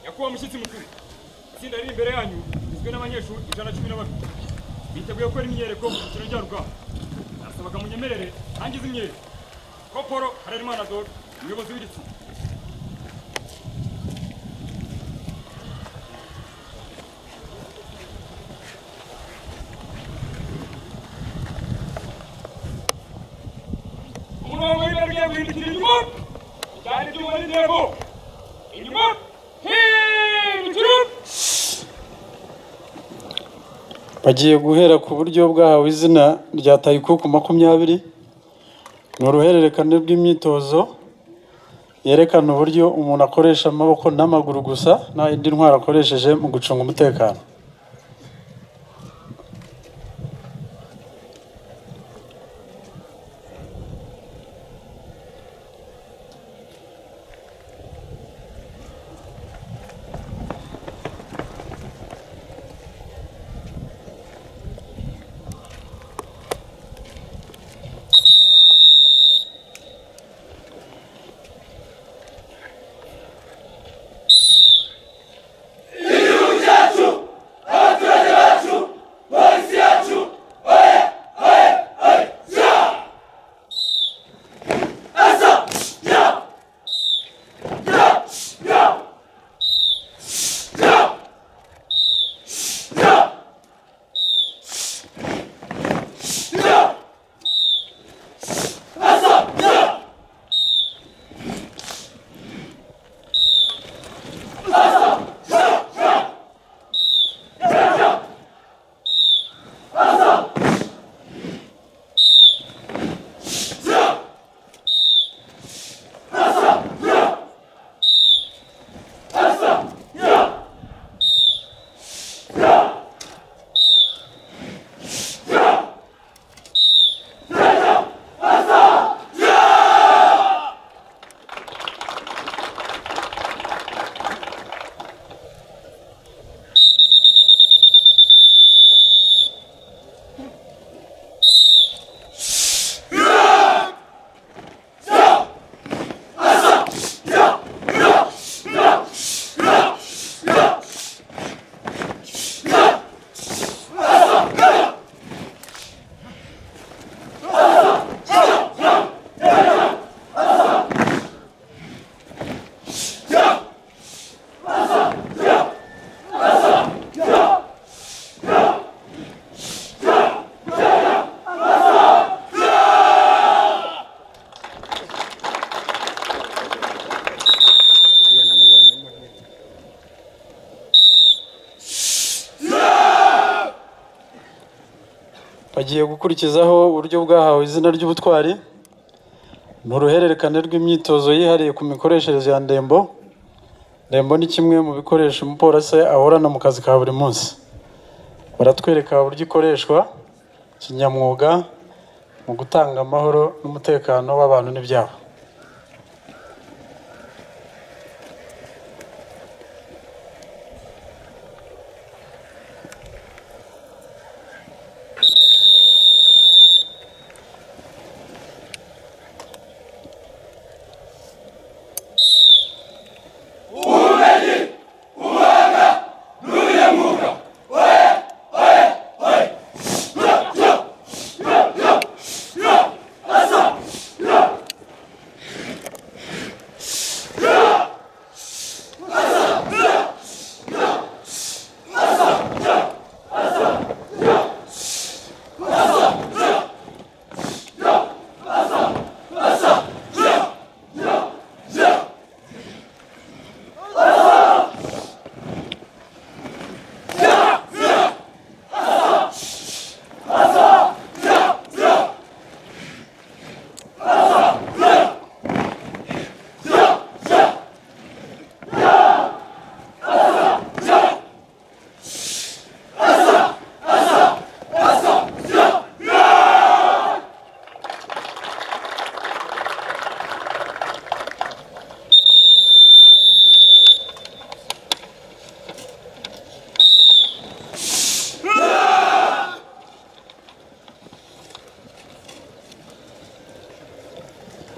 Nyakubahwa mushyitsi mukuru itsinda riri imbere yanyu rigizwe n'abanyeshuri ijana na cumi na babiri biteguye gukora imyiyereko mu cyiciro njyarugamba nasabaga munyemerere ntangize imyereko koporo harerimana dore umuyobozi w'iri tsinda umurongo w'ibara guhindukira inyuma cyane ibyuma n'intego inyuma hindukira bagiye guhera ku buryo bwahawe izina rya tayikuku makumyabiri ni uruhererekane rw'imyitozo yerekana uburyo umuntu akoresha amaboko n'amaguru gusa nta yindi ntwaro akoresheje mu gucunga umutekano bagiye gukurikizaho uburyo bwahawe izina ry'ubutwari ni uruhererekane rw'imyitozo yihariye ku mikoreshereze ya ndembo ndembo ni kimwe mu bikoresho umupolisi ahorana mu kazi ka buri munsi baratwereka uburyo ikoreshwa kinyamwuga mu gutanga amahoro n'umutekano w'abantu n'ibyabo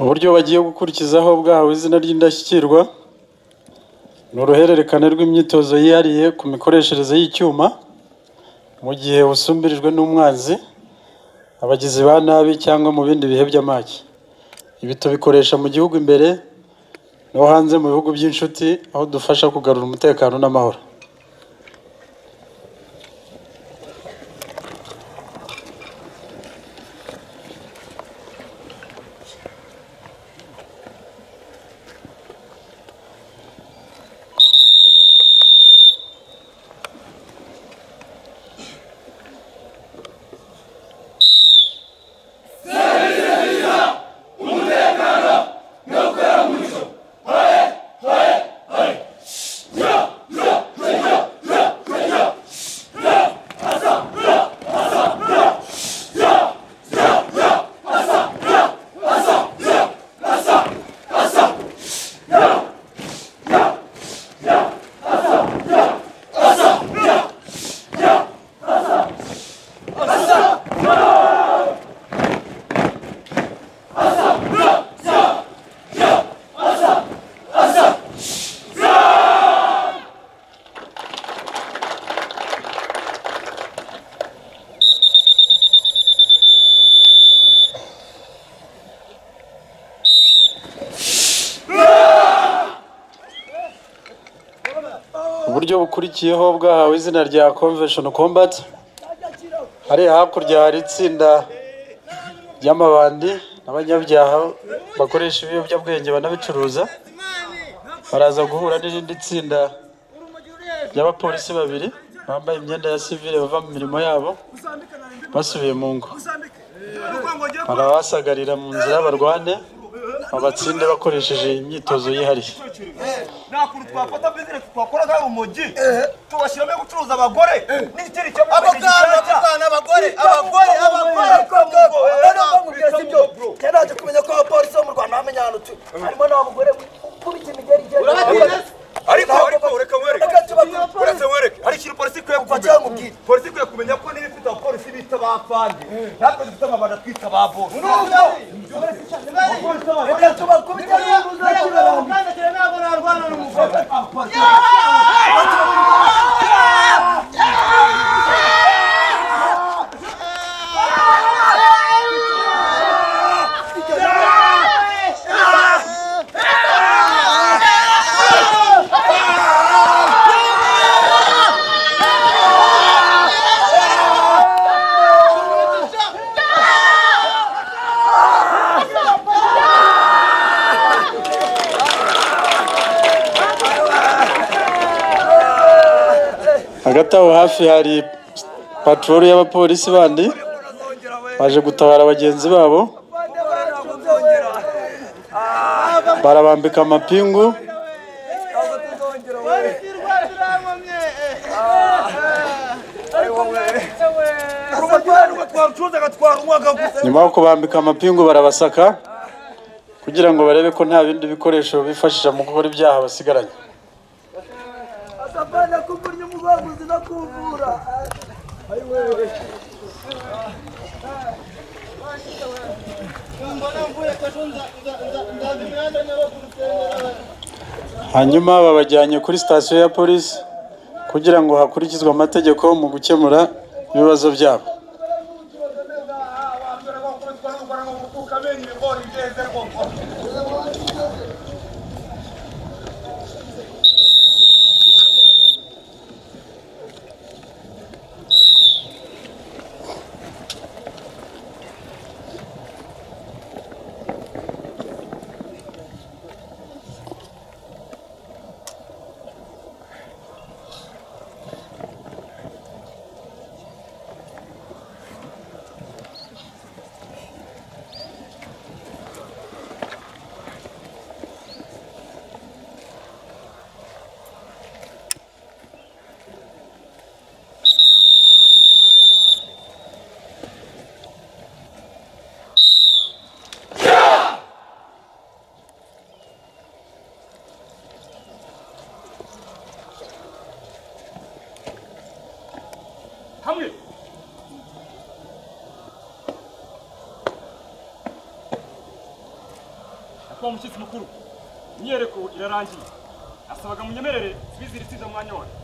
uburyo bagiye gukurikizaho bwahawe izina ry'indashyikirwa ni uruhererekane rw'imyitozo yihariye ku mikoreshereze y'icyuma mu gihe busumbirijwe n'umwanzi abagizi ba nabi cyangwa mu bindi bihe by'amage ibi tubikoresha mu gihugu imbere no hanze mu bihugu by'inshuti aho dufasha kugarura umutekano n'amahoro uburyo bukurikiyeho bwahawe izina rya convention combat hariya hakurya hari itsinda ry'amabandi n'abanyabyaha bakoresha ibiyobyabwenge banabicuruza baraza guhura n'irindi tsinda ry'abapolisi babiri bambaye imyenda ya sivile bava mu mirimo yabo basubiye mu ngo barabasagarira mu nzira barwane babatsinde bakoresheje imyitozo yihariye ntakuntu twafata bizinesi twakora nk'aho umujyi tubashyiramo yo gucuruza abagore n'igitero cy'amaboko abagana abagore abagore abagore abagore ntabwo kumenya ko abapolisi bo mu rwanda bamenya ahantu tu harimo n'abagore gukubita imigeri ariko ariko ureka mwereke uretse mwereke hari ikintu polisi ikwiye kumenya cyangwa ubwite polisi ikwiye kumenya ko niba ifite abapolisi bita abapfandi natwe dufite amabanga twita ababoni n'ubwo reka tubakubite hagati aho hafi hari patroli y'abapolisi bandi baje gutabara bagenzi babo barabambika amapingu nyuma yo kubambika amapingu barabasaka kugira ngo barebe ko nta bindi bikoresho bifashisha mu gukora ibyaha basigaranye akabana kugurya umubaguzi no kuvura hanyuma babajyanye kuri sitasiyo ya polisi kugira ngo hakurikizwe amategeko mu gukemura ibibazo byabo hamwe nakuba umushyitsi mukuru imyiyereko irarangiye nasabaga munyemerere sibiziritse ibyo mwanya wose